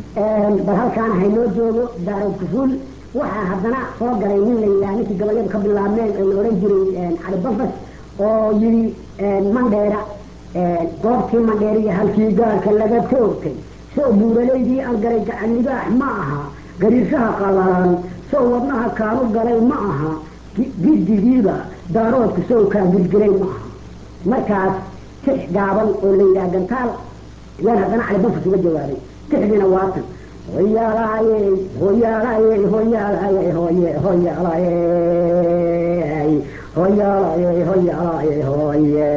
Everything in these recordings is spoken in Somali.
bal halkaan haynoo joogo daarood kufuul waxaa haddana soo galay nin la yidhaha ninkii gabayadu ka bilaabmeen oo la odhan jiray cali bafas oo yidhi mandheera goobtii mandheeriya halkii gaalka laga toogtay sow buuralaydii aan galay gacan libaax ma aha gariirshaha qallalan sow wadnaha kaanu galay ma aha giddigiiba daaroodku sow kaan gilgilay ma aha markaas tix gaaban oo la yidhaha gantaal yaan haddana cali bafas uga jawaabay tixdiina waatan hoyaalaaye hoyaalaaye hoyaalaaye hoye hoyaalaaye hoyaalaaye hoyaalaaye hoye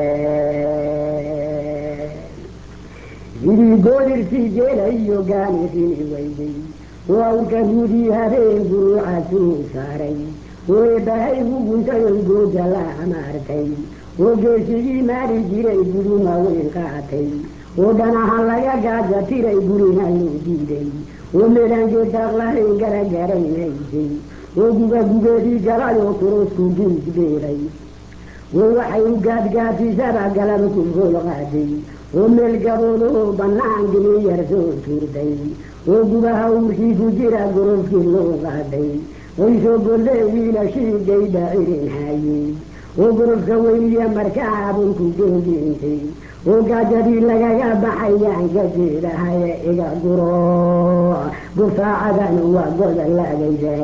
sidii goodirtii jeelayo gaanirini weyday wawka gudii habeen guruucasuu saaray weebahay guguntayon gooja la amaartay oo geesigii maari jiray guduma weyn qaatay oo dhanaha laga gaaja tiray gurina loo diiday oo meelaangeed daaqlahayn garagaraynaysay oo gugagugeedii galayoo kurusku giisbeeray oo waxay u gaadgaadisaba galaba ku gool qaaday oo meel gaboodoo bannaan geli yar soo tuurday oo gudaha uurkii ku jira gorofkii loo qaaday oy soo golle wiilashii gayda cirin haayey oo gorofka weyniya markaa bunku geegeentay oo gaajadii lagaga baxayaan gajeedahaye iga guro gufaacadan waa godolagayde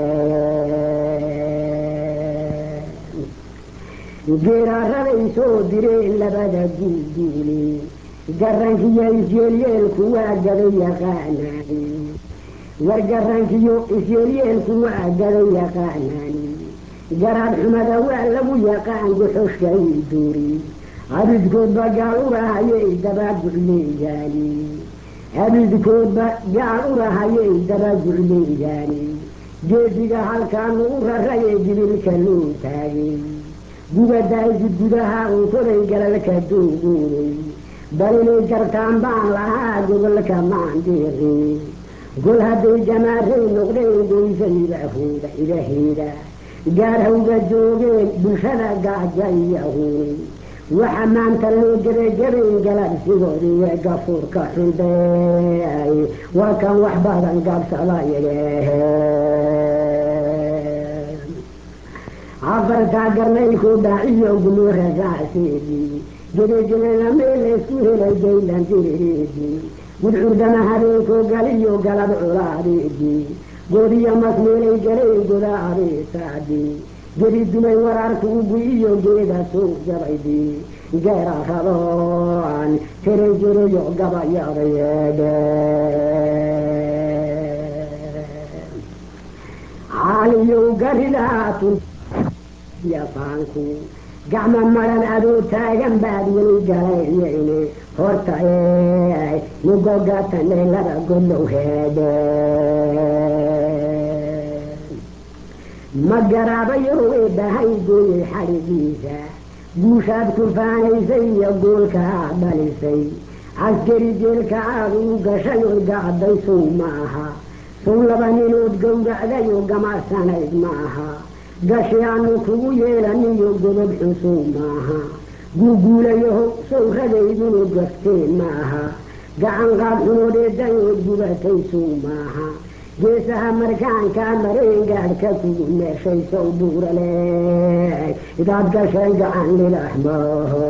geeraaraday soo direen labada guuguuli garankiyo isyeelyeelku waa gaday yaqaanaani war garankiyo isyeelyeelku waa gaday yaqaanaani garaad xumada waa lagu yaqaan guxushkay duuri abidkoodba gaal urahayay dabagucleeyaani abidkoodba gaal urahayay dabagucleeyaani geediga halkaanu u rarayay jibilka loo taagay gubadaaysi gudaha unkoday galalka dooguunay bal inay gartaan baan lahaa gobolka maandeeri gol hadday jamaaray noqdeen goysayidahooda idaheeda gaar hawga joogeen bulshada gaaja iyahuuni waxa maanta loo gebagabayn galabsigoodiiyo gafuurka xundeey waa kan wax badan gaabsadayage afartaa garnay ku dhaciyo gumuurasaaseedii gedegelena meel laysku helay gaylan dirireedii gudcurdama habeenkoo galiyo galab culaadeedii goodiyo masmeelay galay goda abeesaadii gedi dumay waraarku ugu-iyo geeda suuq jabaydii geera raboan tiray jirayo gabayaadayeedhe caaliyow garidaatun yafaanku gacmo maran adoo taagan baad weli galayayne horta ee mugogatane laba godlow heedhe ma garaabayo eebbahay gooyey xadhigiisa guushaad ku faanaysay iyo goolka aad dhalisay caskari jeelka aad uu gashay oo gacday sow ma aha sow laba ninood gowracday oo gamacsanayd ma aha gashi aanu kugu yeelaniyo godob xusow maaha guuguulayaho sow ragaydunu gafteen maaha gacan qaad xunoodeedayood gubatay sow maaha geesaha markaankaa mareen gaadhka kugu meeshay sow buurale idaad gashay gacan lilaxmaho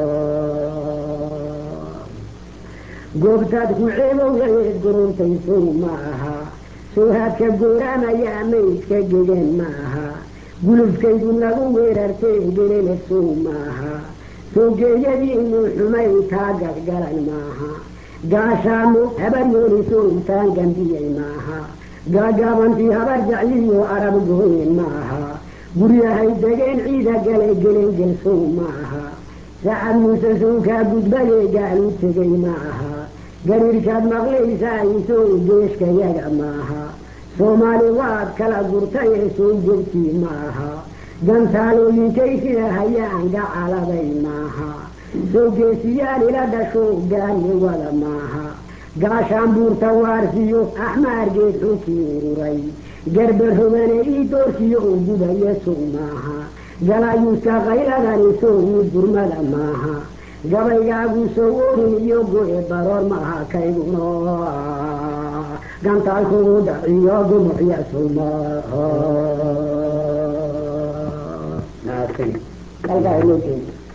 goobtaad ku ceebowgayeed guruntay sow ma aha sowhaadka gooraamayaa maydka gegan ma aha gulufkaydu nagu weerartay gelele sow maaha soogeeyadiinu xumay taa gadgalan maaha gaashaamu habar yoolisow taan gambiyey maaha gaagaabantii habar jacliyo arab gooyen maaha guryahay degeen ciida gale gelengel sow maaha sacad muuse sowkaa gudbadee gaal u tegay maaha gariirkaad maqlaysaa isow geeshkayaga maaha soomaali waad kala gurtayee soo jogtii maaha gantaalooyinkay sida hayaan gacaladay maaha soo geesiyaal ila dhasho gaali wada maaha gaashaan buurta waarsiyo axmaargeed xunkii ururay garba rogane ii doorsiyo oo gubaya sow maaha galayuuska qayladani sow gurmada maaha gabaygaagu sow orin iyo goe baroor maaha kayguno gantaalkugu dhaciyo gumucya sawmaaha halkaa loo jeeda